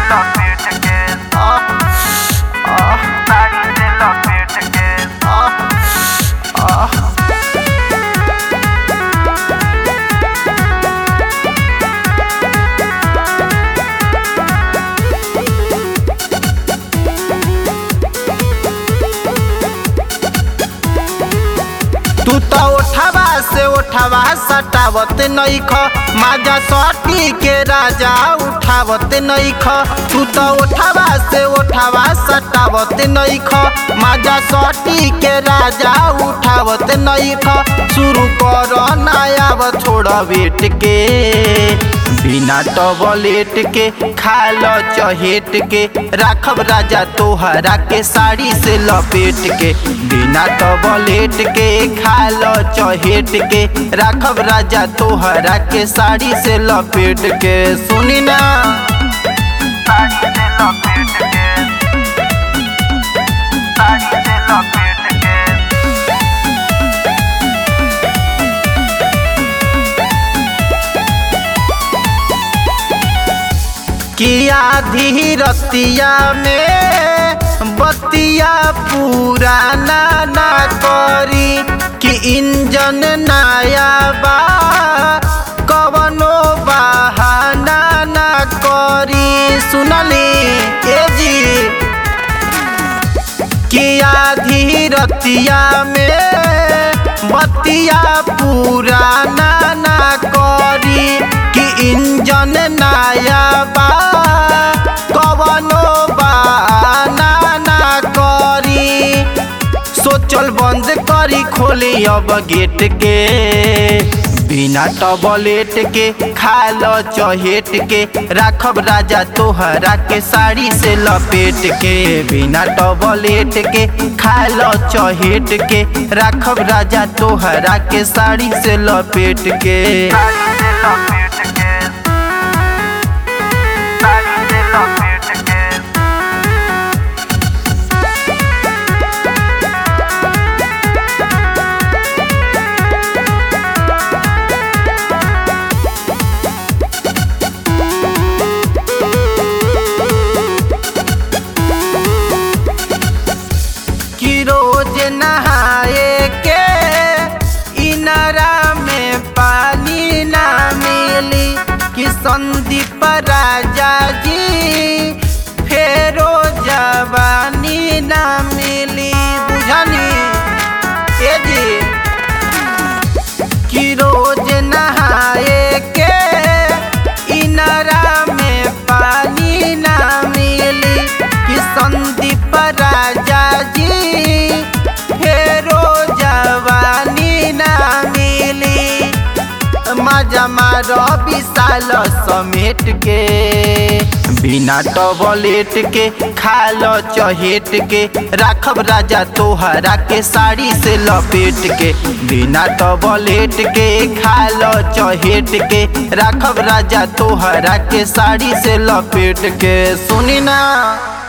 लपेट के आह आह साड़ी से लपेट के आह आह तू तो उठावा से उठावा सटावत नईख माजा सटी के राजा उठावत नईख तू तो उठावा से उठावा सटावत नईख माजा सटी के राजा उठावत नईख शुरू कर नया छोड़ बेट के बिना टबलेट के खाल चहेट के राखब राजा तोहरा के साड़ी से लपेट के बिना टबलेट के खाल चहेट के राखब राजा तोहरा के साड़ी से लपेट के सुनी ना साड़ी से लपेट के साड़ी से लपेट के किया धीरतिया में बतिया पुराना ना करी कि इंजन नया बा कवनो बहाना ना करी सुनली ए जी किया धीरतिया में बतिया पुराना ना करी कि इंजन नया बा कवनो बहाना ना करी सोचल बंद करी खोली अब गेट के बिना टबलेट के खाल चहेट के राखब राजा तोहरा के साड़ी से लपेट के बिना टबलेट के खाल चहेट के राखब राजा तोहरा के साड़ी से लपेट के साड़ी से लपेट के साड़ी से लपेट के कि रोज नहाए के इनरा में पानी ना मिली कि संदीप राजा जी फेरो जवानी ना मिली बुझनी ए जी कि रोज नहाए के इनरा में पानी ना मिली कि संदीप राजा जी फेरो जवानी ना मिली मजा मारो विशाल समेट के बिना टबलेट के खाल चहेट के राखब राजा तोहरा के साड़ी से लपेट के बिना टबलेट के खाल चहेट के राखब राजा तोहरा के साड़ी से लपेट के सुनी ना